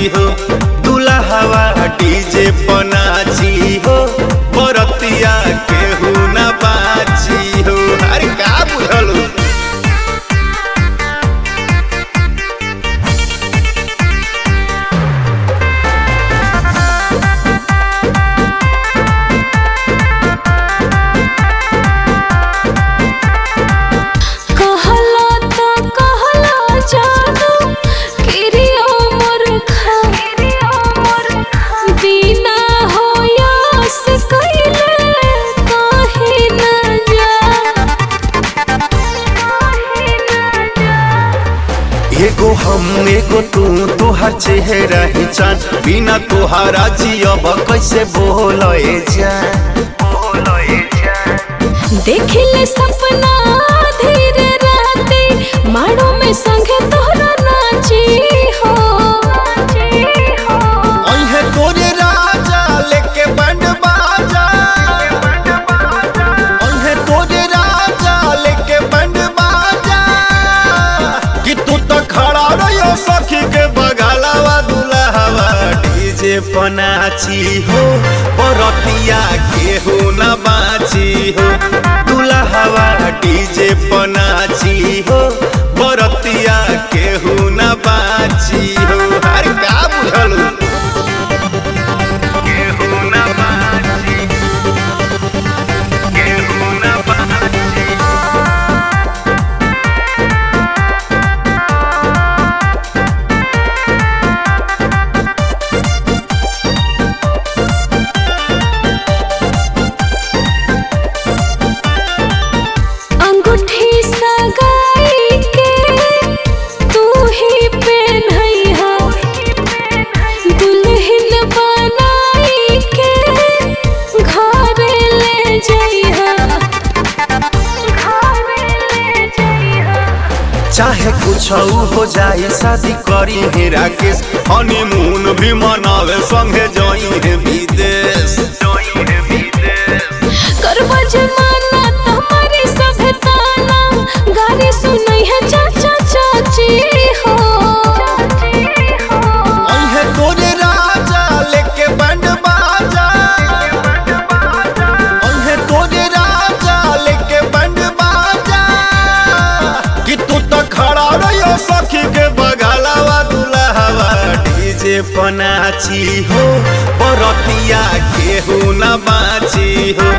हो दुल्हवा डीजे पनाची हो बरतिया केहू न बाची हो अरे का बुझल हो? कहला त कहला जादू किरियो मोर खा बिना होयस कइले काहे न जा एगो हम एगो तू तोहर चेहरा ही चांद बिना तोहारा जियब कैसे बोलए जा देखिले सपना धीरे राते माड़ो में संगे तोहरा नाची हो अहे तोरे राजा लेके बैंड बाजा अहे तोरे राजा लेके बैंड बाजा कि तू तो खड़ा रहियो सखी के बगलवा दुल्हवा डीजे पनाची हो बरतिया केहू न बाची हो दुल्हवा डीजे पनाची हो बरतिया केहू न बाची हो अरे का बुझल केहू न बाची केहू न बाची अंगूठी सगाई के तू ही पहनइहा दुल्हन बनाई के घर ले जइहा घर ले जइहा चाहे कुछ हो जाए शादी करी है राकेश हनीमून भी मनावे संगे जाई है विदेश करबा जमाना तुम्हारी सभ्यताना गारी सुनई है चाचा चाची हो अहे तोरे राजा लेके बैंड बाजा अहे तोरे राजा लेके बैंड बाजा कि तू तो खड़ा रहियो सखी के बगलवा दुल्हवा डीजे पनाची हो बरतिया केहू न बाची हो